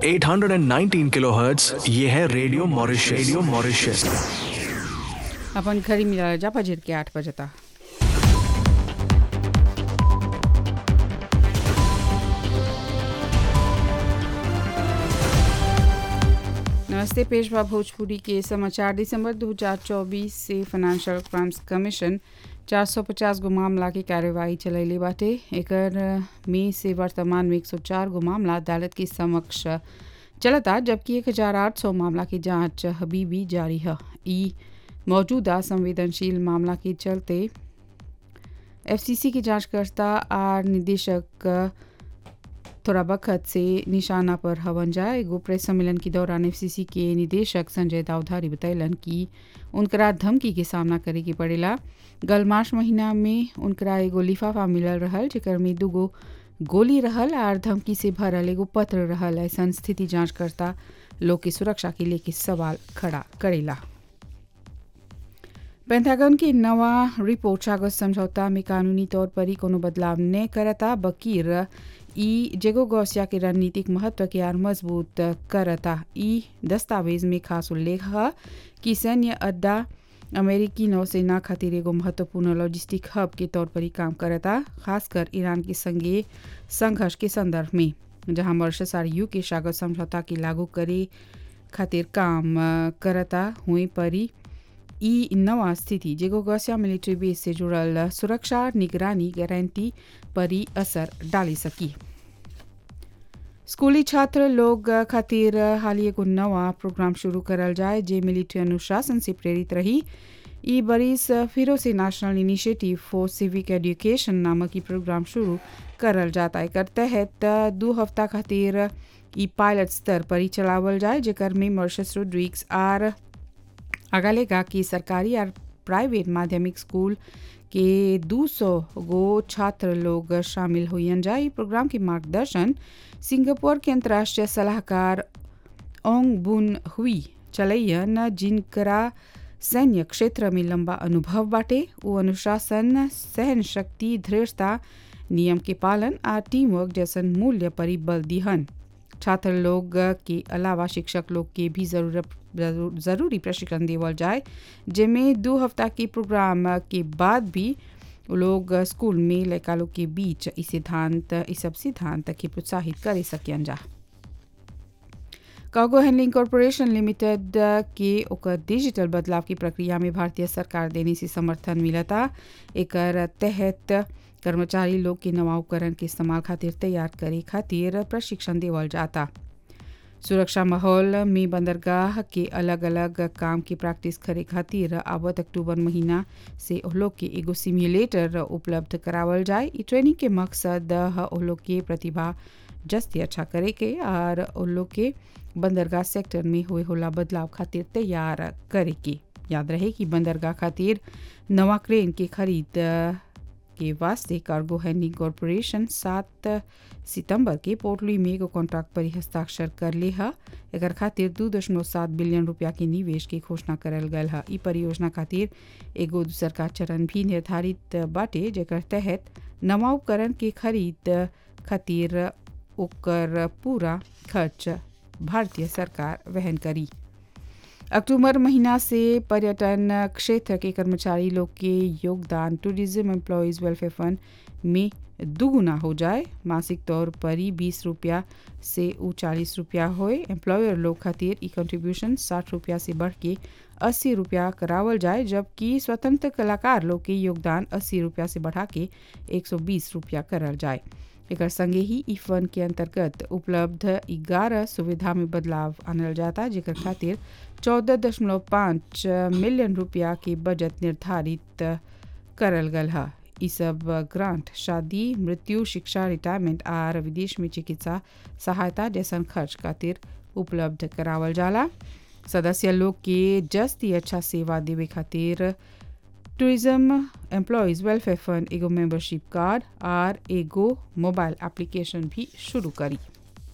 819 kilohertz ये है radio Mauritius radio Mauritius अपन घरी मिला जा बजर के आठ बजे तक नमस्ते पेशवा भोजपुरी के समाचार दिसंबर 2024 से फाइनेंशियल क्राइम्स कमीशन 450 गो मामला की कार्यवाही चलैले बाटे एकर में से वर्तमान में 104 गो मामला अदालत के समक्ष चलता जबकि 1800 मामला की जांच अभी भी जारी है ई मौजूदा संवेदनशील मामला के चलते एफसीसी की जांचकर्ता आर निदेशक थोड़ा वक्त से निशाना पर हवन जाए एगो प्रेस सम्मेलन के दौरान एफसीसी के निदेशक संजय दाऊधारी बतैलन कि उनकरा धमकी के सामना करे के पड़ेला गल मार्च महीना में उनकरा एगो लिफाफा मिलल रहल जेकर में दूगो गोली रहल आर धमकी से भरल एगो पत्र रहल ऐसा स्थिति जांचकर्ता लोग की सुरक्षा के लेके सवाल खड़ा करेला पेंटागन की नवा रिपोर्ट सागत समझौता में कानूनी तौर पर ही कोनो बदलाव न करता बकीर ई जेगो गौसिया के रणनीतिक महत्व के आर मजबूत करता ई दस्तावेज में खास उल्लेख है कि सैन्य अड्डा अमेरिकी नौसेना खातिर एगो महत्वपूर्ण लॉजिस्टिक हब के तौर पर ही काम करता खासकर ईरान के संगे संघर्ष के संदर्भ में जहां मॉरिशस आर यू के सागत समझौता के लागू करे खातिर काम करता हुए परी ई नवा स्थिति जेगो गौसिया मिलिट्री बेस से जुड़ल सुरक्षा निगरानी गारंटी पर ही असर डाली सकी स्कूली छात्र लोग खातिर हाल एगो नवा प्रोग्राम शुरू करल जाए जे मिलिट्री अनुशासन से प्रेरित रही ई बरिस फिरो से national initiative for civic education नामक ई प्रोग्राम शुरू करल जाता एकर तहत दू हफ्ता खातिर ई पायलट स्तर पर ही चलावल जाए जेकर में मॉरिशस रोड्रिक्स आर अगालेगा कि सरकारी और प्राइवेट माध्यमिक स्कूल के 200 गो छात्र लोग शामिल हुई जाए प्रोग्राम के मार्गदर्शन सिंगापुर के अंतर्राष्ट्रीय सलाहकार ओंग बुन हुई चलैयन जिनकरा सैन्य क्षेत्र में लंबा अनुभव बाटे वो अनुशासन सहन शक्ति दृढ़ता नियम के पालन आ टीम वर्क जैसन मूल्य पर बल दिहन छात्र लोग के अलावा शिक्षक लोग के भी जरूरत ज़रूरी प्रशिक्षण देवल जाए जिनमें दो हफ्ता के प्रोग्राम के बाद भी लोग स्कूल में लड़का लोग के बीच इस सिद्धांत इस सब सिद्धांत के प्रोत्साहित कर सकियन जा कार्गो हैंडलिंग कॉरपोरेशन लिमिटेड के ओकर डिजिटल बदलाव की प्रक्रिया में भारतीय सरकार देने से समर्थन मिलता एक तहत कर्मचारी लोग के नवा उपकरण के इस्तेमाल खातिर तैयार करे खातिर प्रशिक्षण देवल जाता सुरक्षा माहौल में बंदरगाह के अलग अलग काम की प्रैक्टिस करे खातिर आवत अक्टूबर महीना से लोग के एगो सिम्युलेटर उपलब्ध करावल जाए ई ट्रेनिंग के मकसद लोग के प्रतिभा जस्ती अच्छा करे के और लोग के बंदरगाह सेक्टर में हुए होला बदलाव खातिर तैयार करे के याद रहे कि बंदरगाह खातिर नवा क्रेन के खरीद के वास्ते कार्गो हैंडलिंग कॉरपोरेशन सात सितंबर के पोर्टली में एगो कॉन्ट्रैक्ट पर हस्ताक्षर कर ले है एकर खातिर दू दशमलव सात बिलियन रुपया के निवेश की घोषणा करल गल है ई परियोजना खातिर एगो दूसर का चरण भी निर्धारित बाटे जेकर तहत नवा उपकरण के खरीद खातिर ओकर पूरा खर्च भारतीय सरकार वहन करी अक्टूबर महीना से पर्यटन क्षेत्र के कर्मचारी लोग के योगदान टूरिज्म एम्प्लॉयज़ वेलफेयर फंड में दुगुना हो जाए मासिक तौर पर ही बीस रुपया से ऊ चालीस रुपया होए एम्प्लॉयर लोग खातिर ई कंट्रीब्यूशन साठ रुपया से बढ़ के अस्सी रुपया करावल जाए जबकि स्वतंत्र कलाकार लोग के योगदान अस्सी रुपया से बढ़ा के एक सौ बीस रुपया करल जाए एक संगे ही ई फंड के अंतर्गत उपलब्ध ग्यारह सुविधा में बदलाव आनल जाता जेकर खातिर चौदह दशमलव पाँच मिलियन रुपया के बजट निर्धारित करल गल है ई सब ग्रांट शादी मृत्यु शिक्षा रिटायरमेंट आर विदेश में चिकित्सा सहायता जैसन खर्च खातिर उपलब्ध करावल जाला सदस्य लोग के जस्ती अच्छा सेवा देवे खातिर टूरिज्म एम्प्लॉयज़ वेलफेयर फंड एगो मेंबरशिप कार्ड और एगो मोबाइल एप्लीकेशन भी शुरू करी